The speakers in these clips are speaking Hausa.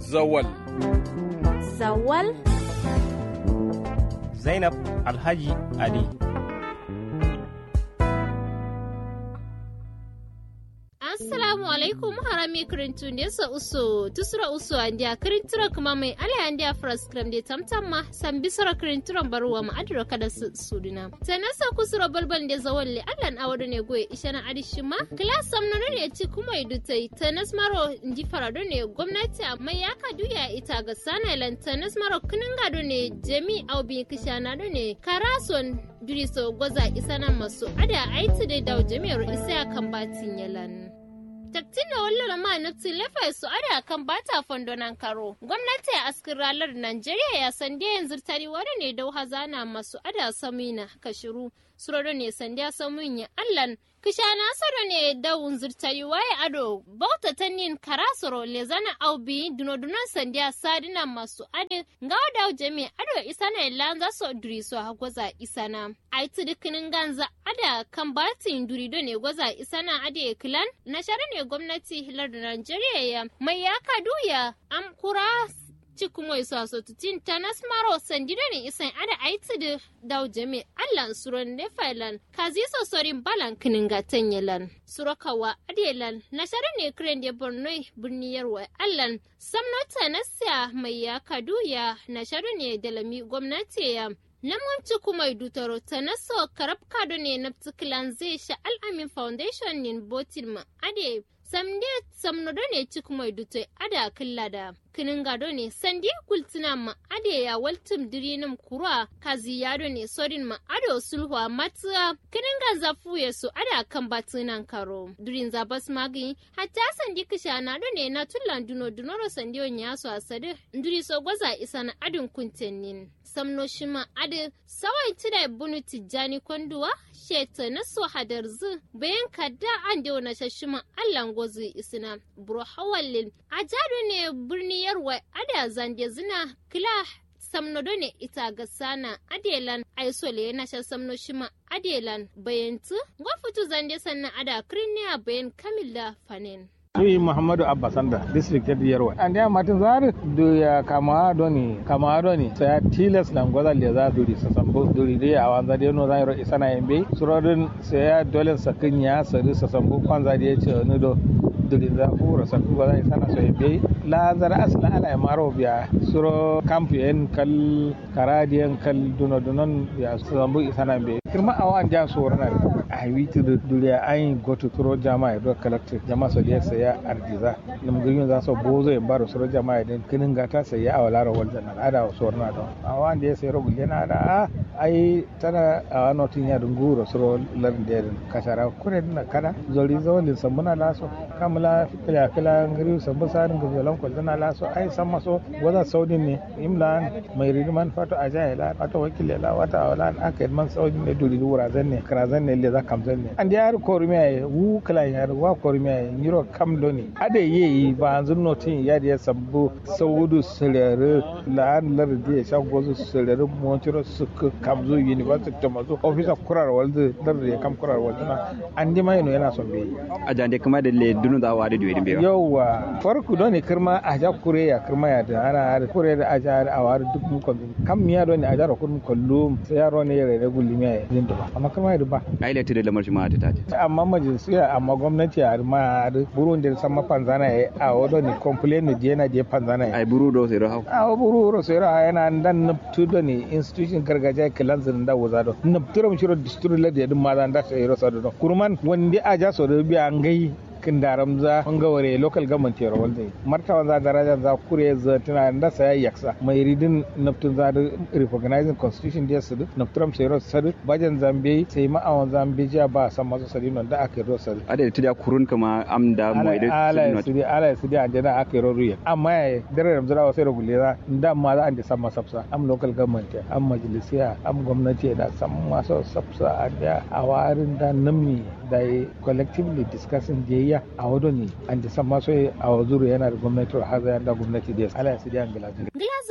Zawal. Zawal. Zainab Alhaji Ali. assalamu alaikum harami kirintu ne sa uso tusura uso andia kirintura kuma mai ala andia fras kram de tamtamma san bisara kirintura baruwa ma adira kada su suduna tanasa kusura balbal de zawalle allan awado ne goye ishana adishima class samno ne ci kuma idutai tanas maro ndi farado ne gwamnati amma ya ka duya ita ga sana tanas maro kininga do ne jami aubi kishana do ne karason duriso gwaza isana masu ada aiti da dawo jami'ar isa kan batin yalan taktin da wallara ma naftin lefa su ada kan bata fondonan karo gwamnati a askin ralar najeriya ya sande yanzu tari wani ne dau hazana masu ada samina kashiru suroro ne sande samun ya allan kisha nasaro ne dawun zurtari waye ado bauta tannin karasoro lezana aubi dunodunon sandiya sadina masu ade ngawa dawo jami ado isana ilan za su duri su ha gwaza isana aiti dukkanin ganza ada kan batin durido ne gwaza isana ade kilan na shara ne gwamnati hilar da Najeriya ya mai ya kaduya am kura cikin wai su aso tutin ta nasmaro sandido ne isan ada aiti da daw jami allan suron ne failan kazi so sorin balan kinin ga tanyalan surakawa adelan na shara ne kren de borno birniyar wa allan samnota nasiya mai ya kaduya na shara ne dalami gwamnati ya Namwanci kuma dutaro ta naso karab kado ne na tikilan zai sha al'amin foundation nin botin ma ade samde samnodo ne ci kuma dutai ada killa da kinin gado ne sandi kultina ma ade ya waltum dirinim kurwa kazi yado ne sorin ma ado sulhuwa matuwa kinin ganza fuye su ada kan batunan karo durin zabas magi hatta sandi kisha na do ne na tullan duno dunoro sandi on yaso asade duri so gwaza isa na adin kuntenin samno shima ade sawai tida bunu tijjani konduwa sheta na so hadar zu bayan kadda an da wani shashima allan gozu isina buro hawallin a jado ne birni yarwa ada zande zina kila samnodo ne ita ga sana adelan aisole na shan samno shima adelan bayantu gwafutu zande sannan ada kirniya bayan kamila fanin Sui Muhammadu Abba Sanda, district head Yarwa. And ya matin zar do ya kama doni, kama doni. So ya tilas na ngoza le za duri sa sambo duri de a wanza de no zai ro isana yembe. Surodin so ya dole sakin ya sari sa sambo kwanza de ce ni do duri za fura sa ku zai sana so yembe. La zar asla ala maro biya suro camp en kal karadiyan kal duno dunon ya sambo isana yembe. Kirma awan ja so rana. A witi duriya ayin goto turo jama'a do collective jama'a so da saya arjiza lim girin za so bozo e baro soro jama'a den kinin gata sai ya awala ro walda na ada o sorna do awan de sai ro gulena da ai tana a wano tin ya dunguro soro lar de kasara kure na kada zori zawalin sambuna laso kamala fitila kala ngiri sambu sarin gabelan ko dana laso ai san maso waza saudin ne imlan mai ridman fato ajaila fato wakile la wata wala aka man saudin ne duri wura zanne krazan ne le za kamzan ne an yar korumiya wu kala yar wa korumiya nyiro kam doni ade yeyi ba an zunno tin ya da sabbu saudu sirere la'an lardi ya shan gozu sirere montiro suka kamzo university to mazo officer kurar walde lardi ya kam kurar walde na an di mai no yana son bai a jande kuma da le dunu da wadi duwi be yawa farku doni kirma a ja kure ya kirma ya da ana har kure da aja a war duk mu ko kam miya doni a jara kun kollu sai yaro ne ya rere gulli miya ya din ba amma kirma ya ba ai le tide lamar shi ma ta ta amma majalisiya amma gwamnati a ma burun da sama panzana ya a wado ni complain ni je na je panzana ya ai buru do sai rahu a buru ro sai ra yana dan nuptu do ni institution gargajiya kilan zin da wuza do nuptu ro shiro district la de dum ma dan da sai ro sa do kurman wanda a ja so do biya ngai kin daram za an gaware local government yaro wanda martaban za daraja za kure za tana da saya yaksa mai ridin naftun za da recognizing constitution da su nafturam sai ro sadu bajan zambe sai ma awon zambe ja ba san masu sadi non da aka ro sadu ade tida kurun kama am da mo ide ala su di ala su di anjana aka ro ruya amma ya dare da zura sai ro gulera da ma za an da san masafsa am local government am majalisiya am gwamnati da san masu safsa a da awarin da namni da collectively discussing da ya a wado ne an da san maso a wazuru yana da gwamnati har da gwamnati da ala su di an gila Glazoro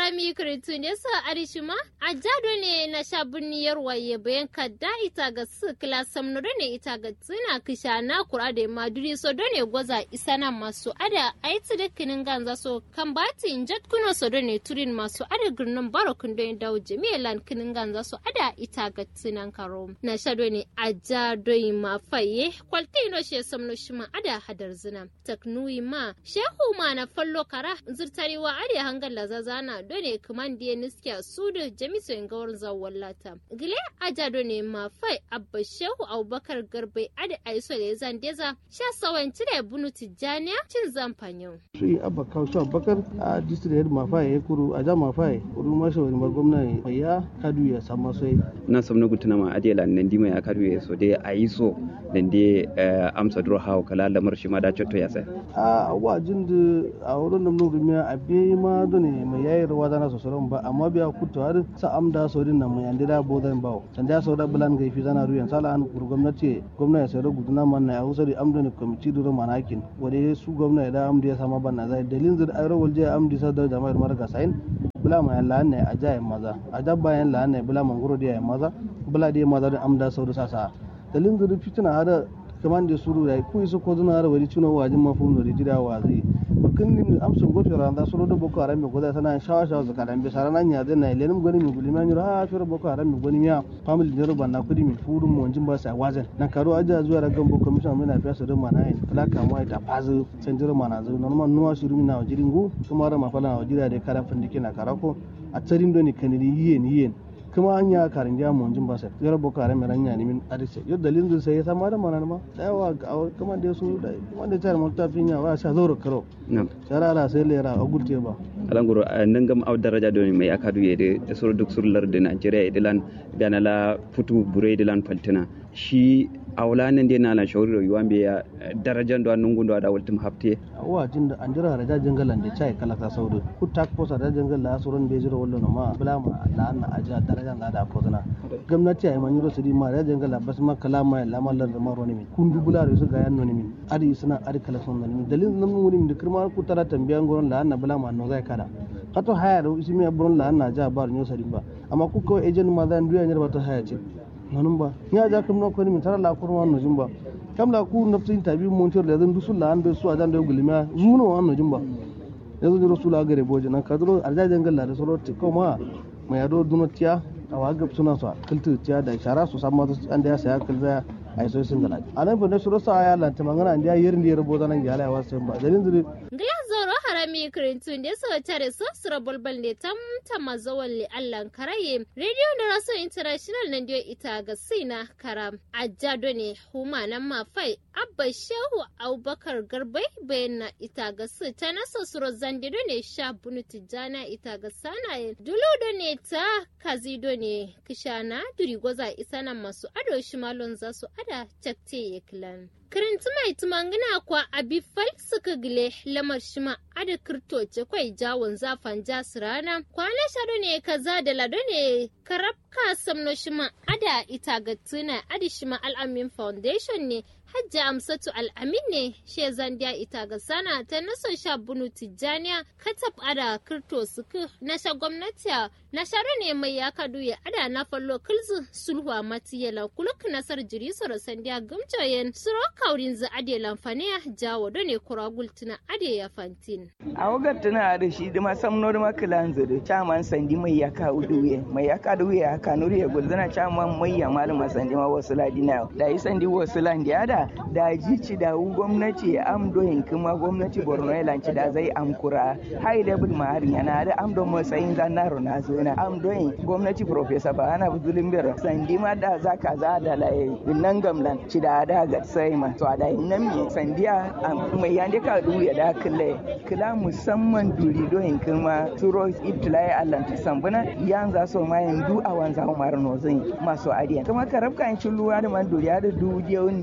harami kritu ne sa arishima a jado ne na shabuniyar waye bayan kadda ita ga su kila samno ne ita ga tsina kisha na kura da maduri so ne gwaza isana masu ada aiti da kinin ganza so kan bati injat kuno so ne turin masu ada girnin barokun don dawo jami'an kinin ganza so ada ita ga tsinan karo na shado ne a jado ma faye kwalti no she samno shima ada hadar zina taknui ma shehu ma na fallo kara zurtariwa are hangar lazazana done kuman diye niskiya su da jamiso in gawar zawon lata gile aja done ma fai abba shehu abubakar garbai ade aiso da zan deza sha sawan cire bunu tijjaniya cin zamfanyo shi abba kaushe abubakar a district head mafa ya kuru a ja mafa ya kuru masa wani mar gwamna mai ya kadu ya samu sai na samna gutuna ma adela nan dima ya kadu ya so dai a yi so nan dai amsa duro hawo kala lamar shi ma da cotto ya sai a wajin da a wurin da mun rumiya a biye ma dole mai yayi rawa zana so soron ba amma biya kuto har sa amda sorin nan mai andira bodan bawo sanda so da bulan gaifi zana ruyan sala an kuru gwamnati gwamnati sai guduna man na hausa da amda ne komiti duro manakin wade su gwamnati da amda ya sama ban na zai dalilin zai ayro walje amdi sa da jama'ar marga sain bula ma yan la'an ne a jayen maza a dabba yan la'an ne bula mangoro da yan maza bula da maza da amda sauri sasa dalilin zai fitina hada kaman da suru da ku iso ko zuna har wani tuna wajin mafu no rijida wa zai bukin nim amsun go fira da suru da boko haram go da sana shawa shawa zaka dan be sarana nya da na lenim goni mi guli man ha fira boko haram mi goni miya family ne ruban na kudi mi furun mu wanjin ba sa wazan nan karo aja zuwa da gambo commission mai na fiya su da mana yin kala kama ita fazu san jira mana zu normal nuwa shiru mi na wajirin gu kuma ra mafala wajira da kara findike na karako a tsarin doni kaniri yiyen yiyen kuma an ya karin ja mun jin basa yar boko haram ran ya ni min arise yo dalilin zai sai sama da mana ma da yawa kuma da su da kuma da tar mun tafin ya wa sha zoro karo na'am sarara sai lera a gurte ba alanguro nan gam aw daraja do mai akadu yede da sur duk surlar da Najeriya idilan gana la futu bure idilan faltina shi awla nan dai na la shawri yuwan be ya darajan do nan gundo da waltum hafte wa jin da andira raja jangalan da chai kala ka saudu ku tak posa da jangal la surun be jiro wallo ma bula ma la na aja darajan da da ko zana gwamnati ay man yuro sidi ma da jangala bas ma kala ma la mallan da maro ne min kun dubula re su ga yan no ne min adi suna adi kala son ne min dalil nan mun min da kirma ku tara tambiyan goron la na bula ma no zai kada kato haya da ismi abron la na ja bar nyo sadi ba amma ku ko ejen ma zan duya ne ba ta haya ce nanun ba ya ja kam no ko ni min tara la kurma no jumba kam la ku nafsin tabi mun tir da zan dusul la an be su a jan da gulmiya zuno an no jumba yanzu jiro sula gare boje nan ka duro arja jangal la da solo ti ko ma mai yado duno tiya a wagab suna su kiltu tiya da shara su samma an da ya saya kilza ai so sun galaji anan fa ne suro sa ya lanta mangana an da yerin da ya rubo zanan ya wa sai ba dalin zuri Gila zoro harami kirintun da so tare so sura bulbul ne tam tama zawon li allan karaye radio da raso international nan dio ita ga sina karam ajado ne huma nan ma fai abba shehu abubakar garbai bayan na ita ga su ta nasa suro zandido ne sha bunu tijjana ita ga sanaye duludo ne ta kazido ne kishana duri gwaza isa nan masu ado shimalon za su ada cakte ya kilan kirinti mai tumangina kwa abifal suka gile lamar shima ada kirto ce kwai jawon zafan jasu rana kwana shado ne kaza da lado ne karab ka samno shima ada ita ga tuna adi shima al'amin foundation ne hajji amsatu al'amin ne she zandiya ita ga sana ta naso sha bunu tijjaniya katab ada kirto suku na sha gwamnati na sharo ne mai ya kadu ya ada na fallo kilzu sulhuwa matiyala kuluk nasar jiri soro sandiya gumjoyen suro kaurin za ade lamfaniya jawo do ne kura gultuna ade ya fantin a wagar tana da shi da masam nor makilan zuru chaman sandi mai ya ka uduye mai ya ka duye ya ka nuri ya gulzana chaman mai ya malama sandi ma wasu ladina da yi sandi wasu landi ada da jici da gwamnati am doyin kuma gwamnati borno ya lanci da zai amkura high level ma har yana da am don matsayin zanaro na zona am doyin gwamnati professor ba ana buzulin bir sandi ma da za ka za da laye nan gamlan ci da da ga sai ma to da nan me sandiya mai yande ka duye da kille kila musamman duri doyin kuma turo ibtilai allah ta sambuna yan za so ma yan du awan za umar no zai masu adiya kuma karabka in cin luwa da man duri da du yawun yor awa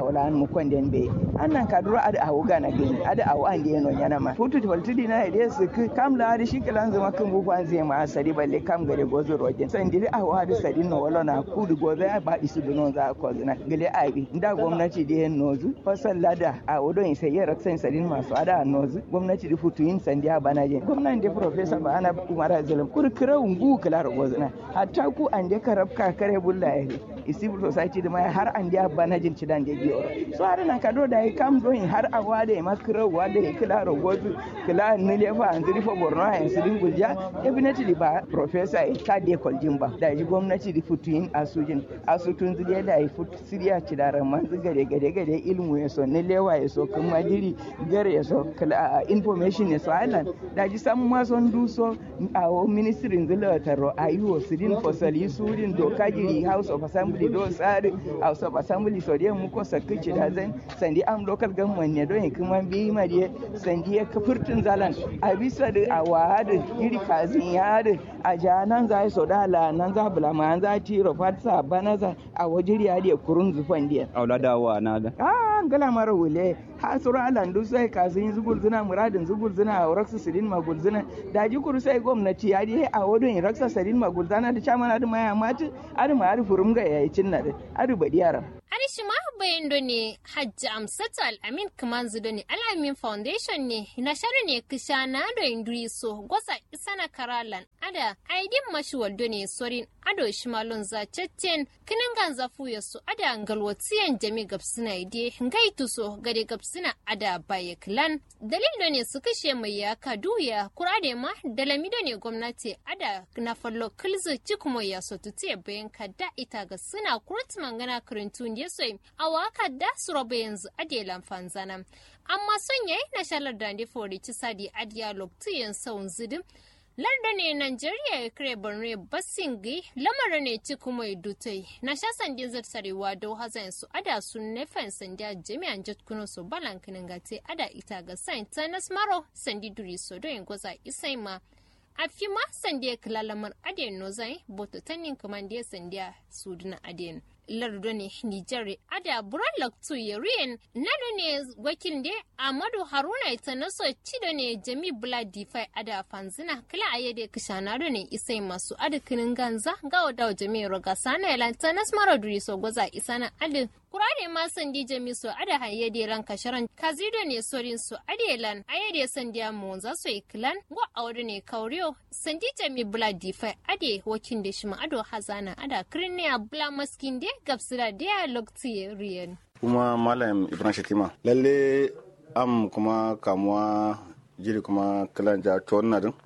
awla mu konden be annan kaduro ada awu gana gani ada awu an de no yana ma futu toltidi na ide su kam la ada shi kalan zama kan bu kwan zai ma sari balle kam gare gozo roje san dili awu ada sari no wala na kudu gozo ya ba isu duno za ko zina gele aibi nda gwamnati de nozu fasal lada a wodo in sai yara san sarin masu ada nozu gwamnati da futu yin sandiya bana je gwamnati da professor ba ana umara zalim kurkura ungu kala gozina hatta ku an de karabka kare bulla ya civil society da mai har an dia bana jin cidan da biyo so har na kado da ya kam doin har awa da ya makira wa da ya kila rogozu kila nile fa an zuri fa borno a yan sirin gulja definitely ba professor ya ta de koljin ba da ji gwamnati da futuyin asujin asutun zuriya da ya futu siriya cidaran man gare gare gare ilmu ya so nilewa ya so kuma diri gare ya so kila information ya so island da ji samu ma son duso a ministry zula taro ayiwo sirin fosali surin doka jiri house of assembly do tsari house of assembly so dai muko sakkici da zan sandi am local government ne don kuma bi ma dai sandi ya kafurtun zalan a bisa da a wahada iri kazin ya da a janan za so da la nan za bula ma za tiro fatsa banaza a wajiriya da kurun zufan dia aulada wa na da ah gala mara wule ha sura alan du sai kazin zugul zina muradin zugul zina a raksa sidin magul zina da ji kuru sai gwamnati ya dai a wadon raksa sidin magul zana da chamana da maya mati adu ma adu furum ga yayi cinna da adu badi yaram Arishi ma bayan da ne Hajji Amsatu Al-Amin Kamanzu da ne Al-Amin Foundation ne na shari ne kisha na da induri so gwasa isana karalan ada aidin mashi waldo ne sorin ado shimalon za cetten kinin ganza fuya su ada ngalwatiyan jami gabsina ide ngaitu so gade gabsina ada baye klan dalil da ne su kashe mai yaka duya kurade ma dalami da ne gwamnati ada na fallo kilzu cikumo ya so tutiye bayan kadda ita ga suna kurutman gana karintun ya so a waka da su roba yanzu adelan fanzana amma son yayi na shalar da ne fori ci sadi adiya loktiyan saun zidin larda ne Najeriya ya kare Borno basingi lamarin ne ci kuma ya dutai na sha sandin zartarewa da hazan su ada sun nefan sandiya jami'an jatkuno su balankinin gate ada ita ga sain tanas maro sandi duri so don gwaza isai ma a fi ma sandiya kilalamar adiyan nozai boto tannin kamandiya sandiya suduna adiyan lardo ne Nijar ada buran laktu yariyan nado ne wakil de Amadu Haruna ita naso cido ne Jami Bula Difai ada fanzina kila ayede kishana do ne isai masu adikinin ganza ga wada Jami Roga sana yalanta nas maraduri so goza isana adi kurare ma sandi Jami so ada hayede ran kasharan kazido ne sorin so adelan ayede sandiya mu za so ikilan go awdo ne kauriyo sandi Jami Bula Difai ade wakin da shi ma ado hazana ada kirniya Bula maskin de gabsira dialogue riyan. kuma malam ibrahim shatima lalle am kuma kamuwa jiri kuma kilan ja to na din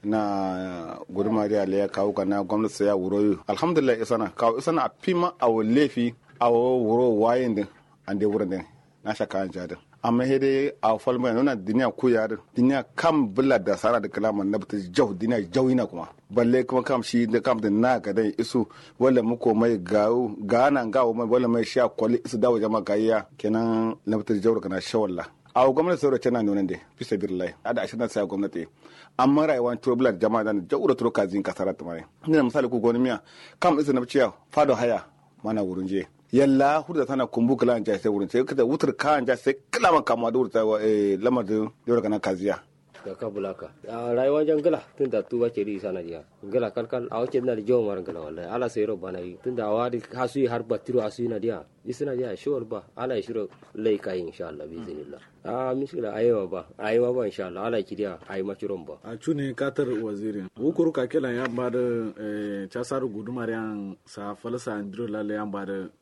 na guduma da ya kawo kana gwamnati ya wuro alhamdulillah isana kawo isana a fima a lefi a wuro wayin din an dai wurin din na shaka an jadin amma hede a falma nuna duniya ko yar duniya kam billa da sara da kalaman na bata jau duniya jauina kuma balle kuma kam shi da kam da na ga dai isu wala muko mai gawo gana gawo mai wala mai sha kwali isu dawo jama'a kayya kenan na bata jau kana shawalla a gwamnati sauro tana nuna da fi sabirilai ada ashirin sai gwamnati amma rayuwar turbulent jama'a da jaura turo kazin kasara ta mai ina misali ku goni miya kam isu na ciya fado haya mana wurin je yalla hurda tana kumbu kala an sai wurin sai kada wutar ka an sai kala man kama da wurta lamar da yau kana kaziya ga ka bulaka a rayuwar jangala tun da tuba ke ri sana jiya gala kalkal a wace na da jawo mar gala wallahi ala sai ro bana yi tun da awadi hasu har batiro asu na dia isina dia shawar ba ala shiro lai kai insha Allah bi zinillah a miskila ayewa ba ayewa ba insha Allah ala kidiya ayi maciron ba a cune katar wazirin wukuru ka kila ya ba da casar gudumar yan sa falsa andro lalle yan ba da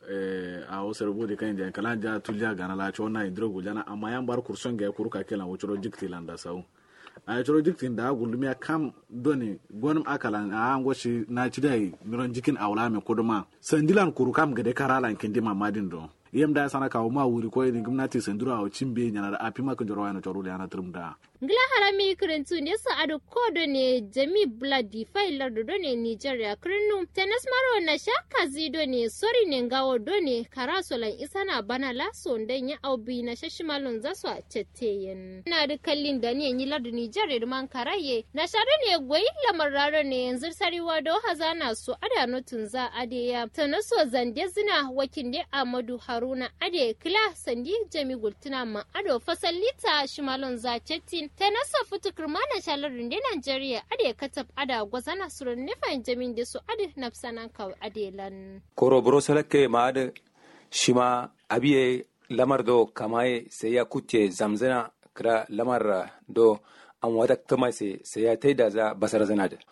a wasu rubuta kan da kalan ja tulja gana la chona indro gujana amma yan bar kurson ga kuru ka kila wucuro jikti landa sau a ya ciro jikti da gulmi ya kam doni gonum akalan a an goshi na ci dai miron jikin awla me kuduma sandilan kuru kam gade karalan kindi mamadin do yem da sana kawo ma wuri ko ni gwamnati sandura a cimbe nyana da api ma kan joro yana choro yana trum da ngila harami kirintu ne sa ado kodo ne jami bladi failar do ne nigeria kirinu tenis maro na shaka zido ne sori ne ngawo do ne karasolan isana bana laso dan ya aubi na shashimalon zasu a cetteyen na da kallin da ne yi lardu nigeria man karaye na share ne goyi lamar raro ne yanzu sariwa do hazana su ada notun za adeya tanaso zande zina wakin de amadu haruna ade kila sandi jami gultuna ma ado fasallita shimalon za cettin tanasa futu kirmana shalarin de nigeria ade katab ada gwazana surun nifan jamin de su ade nafsanan kaw adelan koro boro salake ma ade shima abiye lamar do kamaye sai ya kuce zamzana kira lamar do an wata tama sai ya taida za basar zana da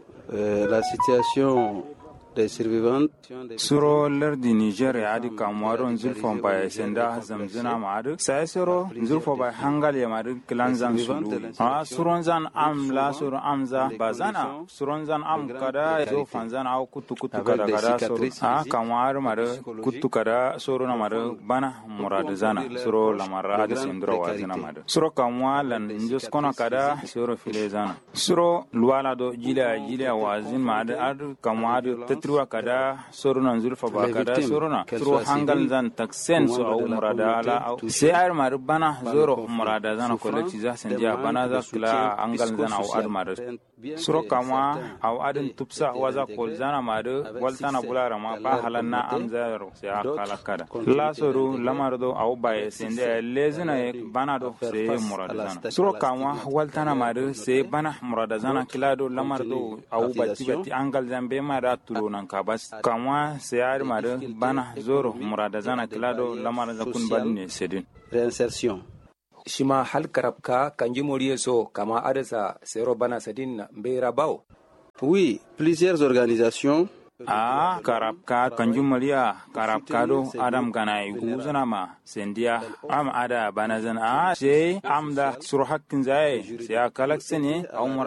la situation des survivants suro lardi niger ya adi kamuwaron zulfon ba senda zamzina ma adi sai suro zulfo ba hangal ya madi kilan zan sulu a suron zan am la suro am za ba zana suron zan am kada zo fan zan au kutu kutu kada kada suro a kamuwar madi kutu kada suro na madi bana murad zana suro lamara adi sendro wa zina madi suro kamuwa lan njus kona kada suro file zana suro luwala do jila jila wazin ma adi adi kamuwa adi triwa kada soruna zulfa ba kada soruna suro hangal zan taksen so au murada ala au sai ayar mari bana zoro murada zana kolekti za senja bana za kula hangal zan au ad mari suro kama au adin tupsa waza kol zana mari waltana bulara ma ba halanna am zaro sai akala kada la soru lamar do au baye sende lezina e bana do sai murada zana suro kama waltana mari sai bana murada zana kila do lamar do au bati bati hangal zan be mara tulo nan ka bas kamwa sayar mare bana zoro murada zana kilado lamar za kun bal ne sedin réinsertion shima hal karabka kanji moriye so kama adasa sero bana sedin na mbera bawo oui plusieurs organisations a karabka kanjum maliya karabka do adam gana guzana ma sendiya am ada bana zan a sai am da sur hakkin zai sai kalak sene